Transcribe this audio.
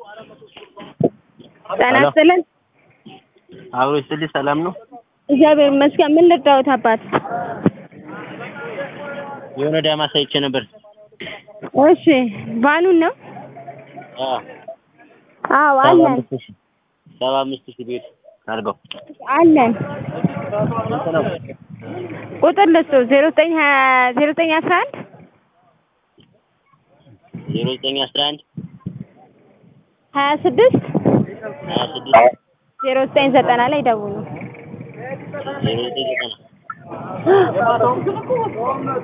ጤና ይስጥልን። አብሮ ይስጥልኝ። ሰላም ነው? እግዚአብሔር ይመስገን። ምን ልርዳዎት አባት? የሆነ ዳማ ሳይቼ ነበር። እሺ ባኑን ነው? አዎ አዎ ሰባ አለን አምስት ሺህ ሰባ አምስት ሺህ ቤት አድርገው አለን። ስንት ነው? ቁጥር ልስጡ ዜሮ ዘጠኝ ሀያ ዜሮ ዘጠኝ አስራ አንድ ዜሮ ዘጠኝ አስራ አንድ ሀያ ስድስት ሀያ ስድስት ዜሮ ዘጠኝ ዘጠና ላይ ደውሉ። ዜሮ ዘጠኝ ዘጠና